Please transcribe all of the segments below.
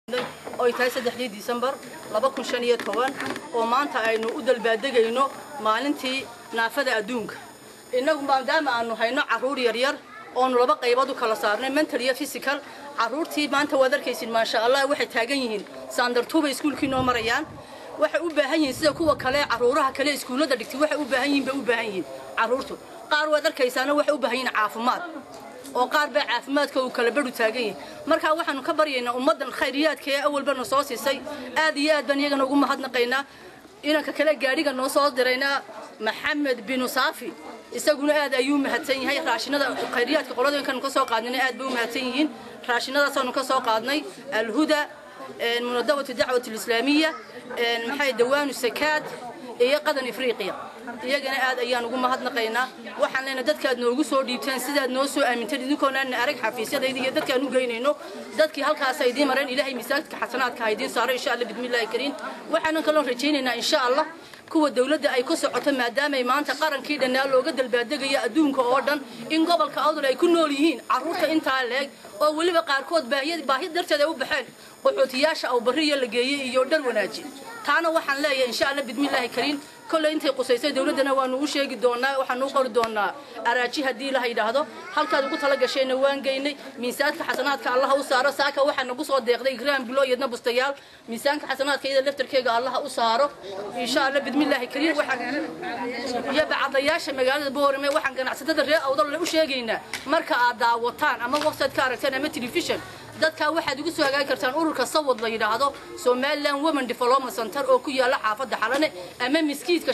oy tahay saddexdii disembar laba kun shan iyo toban oo maanta aynu u dalbaadegayno maalintii naafada adduunka innagu maadaama aanu hayno carruur yaryar oonu laba qaybood u kala saarnay mental iyo physical carruurtii maanta waad arkaysid maasha allah waxay taagan yihiin saandartuubay iskuulkii noo marayaan waxay u baahan yihiin sida kuwa kale carruuraha kale iskuullada dhigtay waxay u baahan yihiin bay u baahan yihiin carruurtu qaar waad arkaysaana waxay u baahan yihiin caafimaad oo qaar baa caafimaadka uu kala badhu taagan yahay markaa waxaanu ka baryaynaa ummaddan khayriyaadka ee awalbana soo siisay aad iyo aad baan iyagana ugu mahadnaqaynaa inanka kale gaadhiga noo soo diraynaa maxamed binu saafi isaguna aad ayuu mahadsan yahay raashinada khayriyaadka qoladinkan ka soo qaadnayna aad bay u mahadsan yihiin raashinadaasaanu ka soo qaadnay alhuda munadawatu dacwat alislaamiya maxay dawaanu sakaad iyo qadan ifriiqiya iyagana aad ayaan ugu mahadnaqaynaa waxaan leenahay dadkaad noogu soo dhiibteen sidaad noo soo aaminteen idinkoonaan arag xafiisyadayda iyo dadkaan u geynayno dadkii halkaas ay idiin mareen ilaahay miisaanka xasanaadka ha idiin saaro insha allah bismillaahi kariim waxaanan kaloo rajaynaynaa insha allah kuwa dawladda ay ku socoto maadaamay maanta qarankii dhannaa looga dalbaadegayo adduunka oo dhan in gobolka awdal ay ku nool yihiin carruurta intaa leeg oo weliba qaarkood baahi darteed ay u baxeen qaxootiyaasha awbariya la geeyey iyo dhar wanaaji taana waxaan leeyahay insha allah bismillaahi kariim kolley intay qusaysay dawladdana waanu u sheegi doonaa waxaanu u qori doonaa araaji haddii la yidhaahdo halkaad ugu tala gashayna waan geynay miisaanka xasanaadka allaha u saaro saaka waxaa nagu soo deeqday igraam bilo iyadna bustayaal miisaanka xasanaadka iyada laftarkeega allaha u saaro insha allah bismillaahi kariim waxaan iyo bacadayaasha magaalada boorame waxaan ganacsatada reer awdal u sheegaynaa marka aad daawataan ama website ka aragtaan ama telefishan dadkaa waxaad ugu soo hagaagi kartaan ururka sawad la yidhaahdo somaliland women development center oo ku yaala xaafadda xalane ama miskiidka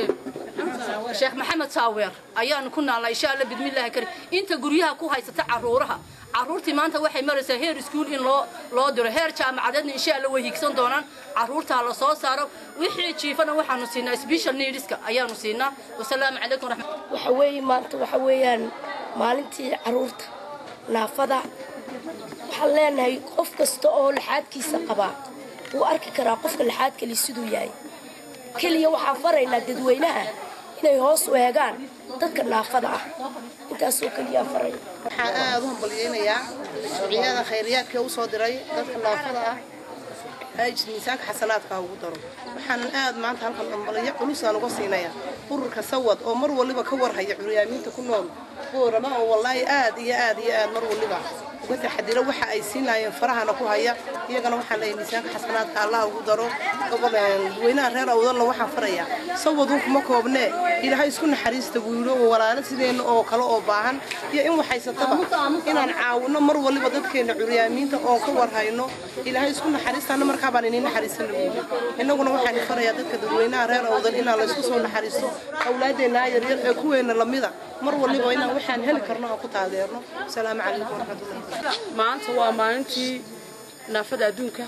sheekh maxamed saaweer ayaanu ku naalnaa insha alla bismillaahi karim inta guryaha ku haysata carruuraha carruurtii maanta waxay maraysaa heer iskuul in loo loo diro heer jaamacadeedna insha alla way higsan doonaan carruurtaa la soo saaro wixii jiifana waxaanu siinaa special needska ayaanu siinaa wasalaamu calaykum raxmat waxa weeye maanta waxa weeyaan maalintii carruurta naafada waxaan leenahay qof kasta oo laxaadkiisa qabaa wuu arki karaa qofka laxaad kali siduu yahay keliya waxaan faraynaa dadweynaha inay hoos u eegaan dadka naafada ah intaasoo keliyaa faraya waxaan aad u hambalyeynayaa shuuciyada khayriyaadka u soo diray dadka naafada ah miisaanka xasanaadka ha ugu daro waxaanan aad maanta halkan hambalyo culusaan uga siinayaa ururka sawad oo mar waliba ka warhaya curyaamiinta ku nool boorama oo wallaahi aad iyo aad iyo aad mar waliba uga taxadiro waxa ay siinaayeen farahana ku haya iyagana waxaan leeyahay miisaanka xasanaadka allah ugu daro dadweynaha reer awdalna waxaan farayaa sawadun kuma koobnee ilaahay isku naxariista buu yidhi oo walaalo sideenna oo kale oo baahan iyo in waxhaysataba inaan caawino mar waliba dadkeenna curyaamiinta oon ka warhayno ilaahay isku naxariistaana markaa baan iniin naxariisana buu yidhi innaguna waxaan farayaa dadka dadweynaha reer awdal inaan laysku soo naxariisto awlaadeennaa yaryar ee kuweenna lamida mar waliba inaan waxaan heli karno aan ku taageerno asalaamu calaykum waraxmatullahi maanta waa maalintii naafada adduunka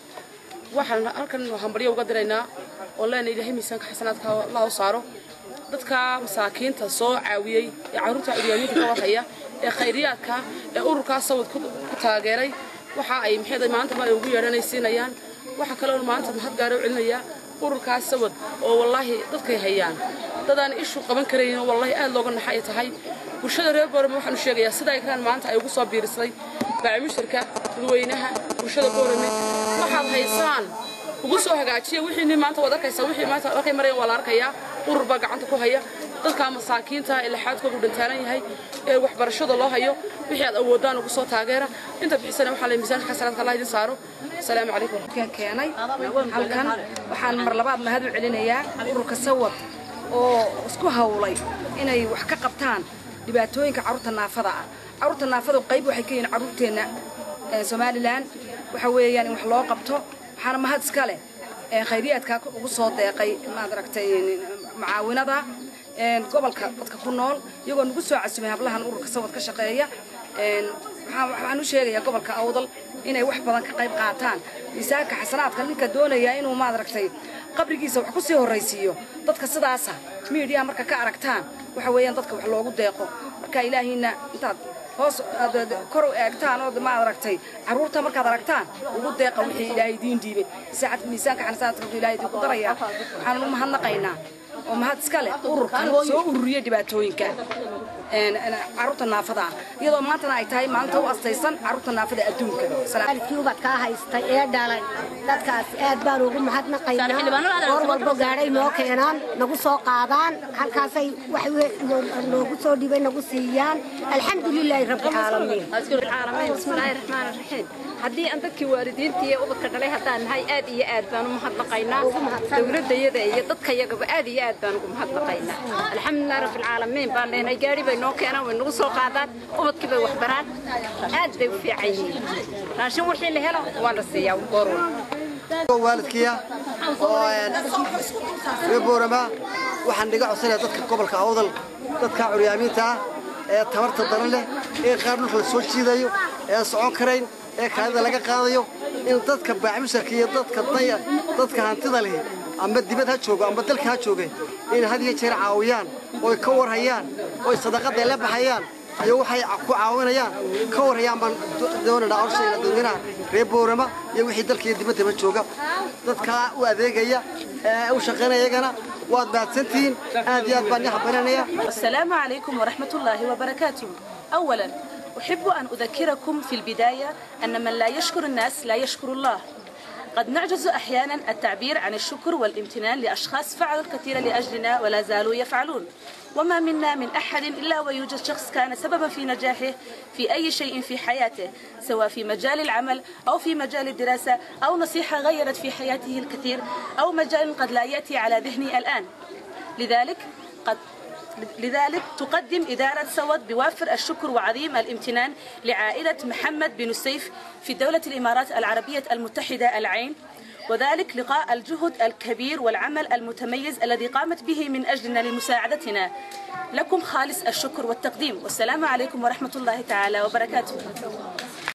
waxaan halkan hambalyo uga diraynaa oo leenahay ilaahay miisaanka xasanaadka allah u saaro dadka masaakiinta soo caawiyey ee carruurta curyaamiinta ka warhaya ee khayriyaadka ee ururkaas sawad ku taageeray waxa ay maxay maanta ma ay ugu yeedhanay siinayaan waxa kaleoo maanta mahad gaara u celinayaa ururkaas sawad oo wallaahi dadkay hayaan dadaan ishu qaban karaynin wallaahi aad looga naxa ay tahay bulshada reer boorame waxaanu sheegayaa sida ay kan maanta ay ugu soo biirisay baacimushirka dadweynaha bulshada boorame waxaad haysaan ugu soo hagaajiya wixiini maanta waad arkaysaa wixii maanta markay marayaan waa la arkayaa urur baa gacanta ku haya dadka masaakiinta ee laxaadkoodu dhantaalan yahay ee waxbarashada loo hayo wixii aad awoodaan ugu soo taageera inta bixisana waxaa la miisaanka xasanaadka allah idin saaro asalaamu calaykum keenay halkan waxaan mar labaad mahad u celinayaa ururka sawad oo isku hawlay inay wax ka qabtaan dhibaatooyinka carruurta naafada ah carruurta naafadu qayb waxay ka yihiin carruurteenna somalilan waxa weeyaan in wax loo qabto waxaana mahad iska leh khayriyaadkaa ugu soo deeqay maad aragtay macaawinada gobolka dadka ku nool iyagoo nagu soo casumay hablahan ururka sawad ka shaqeeya waxaan u sheegayaa gobolka awdal inay wax badan ka qayb qaataan miisaanka xasanaadka ninka doonaya inuu maad aragtay qabrigiisa wax ku sii horraysiiyo dadka sidaasa miidiyaha marka ka aragtaan waxa weeyaan dadka wax loogu deeqo marka ilaahiina intaad hoos kor u eegtaan oo maad aragtay carruurta markaad aragtaan ugu deeqa wixii ilaahay idiin dhiibay saacad miisaanka xasanaadka ilaahay idinku darayaa waxaan u mahadnaqaynaa oo mahad iska leh ururkan soo ururiyey dhibaatooyinka caruurta naafada ah iyadoo maantana ay tahay maalinta u astaysan caruurta naafada adduunka waalidkii ubadkaa haystay ee dhalay dadkaas aad baan ugu mahadnaqaynaa goor walbo gaadhay noo keenaan nagu soo qaadaan halkaasay wax noogu soo dhibay nagu siiyaan alxamdulilaahi rabbi caalamiin العالمين بسم الله الرحمن الرحيم haddii aan dadkii waalidiintii ee ubadka dhalay haddaan nahay aad iyo aad baan u mahadnaqaynaa dowladayada iyo dadka yagaba aad iyo aad baan ugu mahadnaqaynaa alxamdulilah rabbilcaalamiin baan leenahay gaari bay noo keenaan way nagu soo qaadaan ubadkii bay wax baraan aad bay u fiican yihiin raashin wixii la helo waa la siiyaa goor waalidkiya oo reer boorama waxaan dhiga codsanaya dadka gobolka awdal dadka curyaamiinta ah ee tabarta daran leh ee qaar dhulka la soo jiidayo ee socon karayn ee kaadida laga qaadayo in dadka baaxmusharka iyo dadka daya dadka hantida leh amba dibad ha joogo amba dalka ha jooge in had iyo jeer caawiyaan oy ka warhayaan oy sadaqada la baxayaan iyo waxay ku caawinayaan ka warhayaan baan doonaynaa orshayna dadweynaha reer boorama iyo wixii dalka iyo dibaddaba jooga dadkaa u adeegaya ee u shaqaynaya iyagana waad mahadsantihiin aad iyo aad baan i xabarinaya السلام عليكم ورحمة الله وبركاته أولا أحب أن أذكركم في البداية أن من لا يشكر الناس لا يشكر الله قد نعجز أحيانا التعبير عن الشكر والامتنان لأشخاص فعلوا الكثير لأجلنا ولا زالوا يفعلون وما منا من أحد إلا ويوجد شخص كان سببا في نجاحه في أي شيء في حياته سواء في مجال العمل أو في مجال الدراسة أو نصيحة غيرت في حياته الكثير أو مجال قد لا يأتي على ذهني الآن لذلك قد لذلك تقدم إدارة سود بوافر الشكر وعظيم الامتنان لعائلة محمد بن السيف في دولة الإمارات العربية المتحدة العين وذلك لقاء الجهد الكبير والعمل المتميز الذي قامت به من أجلنا لمساعدتنا لكم خالص الشكر والتقديم والسلام عليكم ورحمة الله تعالى وبركاته